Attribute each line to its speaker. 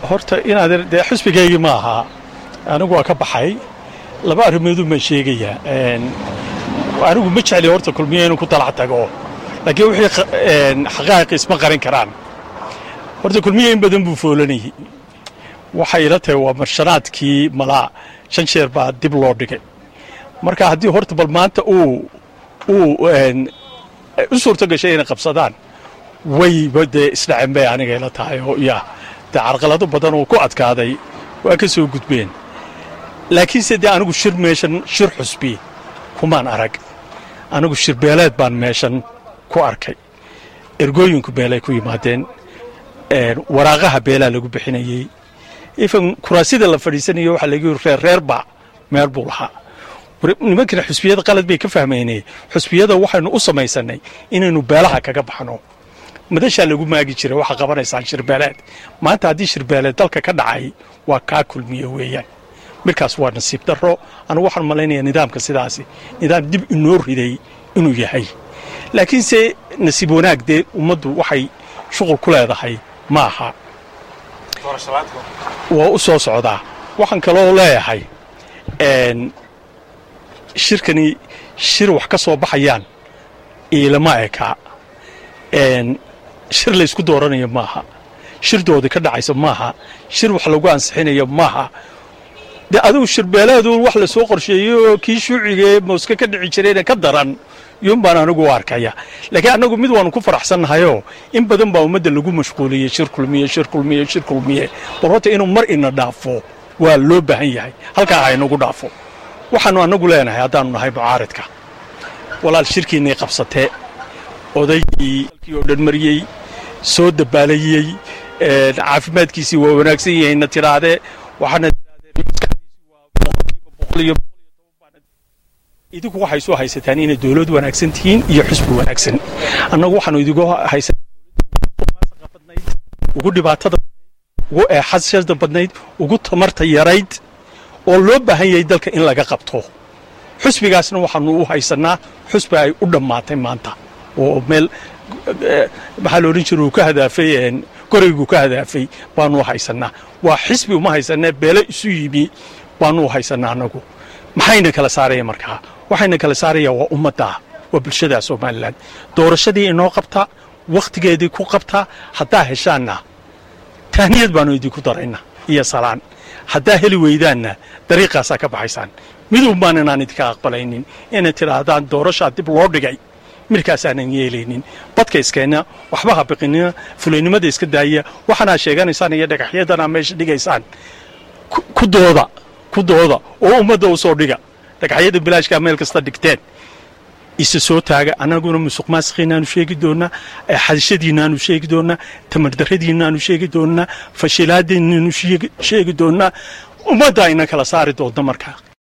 Speaker 1: horta inaad dee xusbigaygii ma ahaa anigu waa ka baxay laba arrimoodun baan sheegayaa anigu ma jecli horta kulmiye inuu ku dalac tago laakiin wixii xaqaa'iqi isma qarin karaan horta kulmiye in badan buu foolanayay waxay ila tahay waa marshanaadkii malaa shan jeer baa dib loo dhigay marka haddii horta bal maanta uu uu u suurto gashay inay qabsadaan wayba dee isdhacen bay aniga ila tahay oo yaa dee carqalado badan oo ku adkaaday waa ka soo gudbeen laakiinse dee anigu shir meeshan shir xusbi kumaan arag anigu shirbeeleed baan meeshan ku arkay ergooyinku beelay ku yimaadeen waraaqaha beelaa lagu bixinayey ifan kuraasida la fadhiisanayo waxaa lagu yiri reer reerba meel buu lahaa nimankana xusbiyada qalad bay ka fahmaynay xusbiyada waxaynu u samaysanay inaynu beelaha kaga baxno madashaa lagu maagi jiray waxaa qabanaysaan shirbeeleed maanta haddii shirbeeleed dalka ka dhacay waa kaa kulmiye weeyaan markaas waa nasiib darro anugu waxaan malaynayaa nidaamka sidaasi nidaam dib inoo riday inuu yahay laakiinse nasiib wanaag dee ummaddu waxay shuqul ku leedahay ma aha waa u soo socdaa waxaan kaloo leeyahay shirkani shir wax ka soo baxayaan iilama eka shir laysku dooranayo maaha shir doodi ka dhacaysa maaha shir wax lagu ansixinayo maaha dee adigu shirbeeleedu wax la soo qorsheeyey oo kii shuucigaee mooske ka dhici jirayna ka daran yun baan anigu u arkaya laakiin annagu mid waanu ku faraxsannahayoo in badan baa ummadda lagu mashquuliyey shir kulmiye shir kulmiye shir kulmiye bal horta inuu mar ina dhaafo waa loo baahan yahay halkaa ha inagu dhaafo waxaannu annagu leenahay haddaannu nahay mucaaridka walaal shirkiinnay qabsatee odaygii halkii oo dhan mariyey soo dabaalayey caafimaadkiisii waa wanaagsan yahayna tidhaahdee waxaana idinku waxay soo haysataan inay dowlad wanaagsan tihiin iyo xusbi wanaagsan annagu waxaanu idigu haysanbadnayd ugu dhibaatada ugu eexashada badnayd ugu tamarta yarayd oo loo baahan yahay dalka in laga qabto xusbigaasna waxaanu u haysannaa xusbi ay u dhammaatay maanta oo meel maxaa la odhan jira uu ka hadaafay goraygu ka hadaafay baanu u haysannaa waa xisbi uma haysanee beelo isu yimi baanu u haysannaa annagu maxayna kala saaraya markaa waxayna kala saaraya waa ummadda waa bulshada somalilan doorashadii inoo qabta wakhtigeedii ku qabta haddaa heshaanna tahniyad baanu idinku darayna iyo salaan haddaa heli weydaanna dariiqaasaa ka baxaysaan midun baan inaan idinka aqbalaynin inay tidhaahdaan doorashaa dib loo dhigay midkaasaanan yeelaynin badka iskeenna waxba ha biqinina fulaynimada iska daaya waxaanaa sheeganaysaan iyo dhagaxyadanaa meesha dhigaysaan ku dooda ku dooda oo ummadda u soo dhiga dhagaxyada bilaashkaa meel kasta dhigteen isa soo taaga annaguna musuq maasiqiinaanu sheegi doonnaa xadishadiinaanu sheegi doonnaa tamardarradiinaanu sheegi doonnaa fashilaadiinaanu sheegi doonnaa ummadda ayna kala saari doonta markaa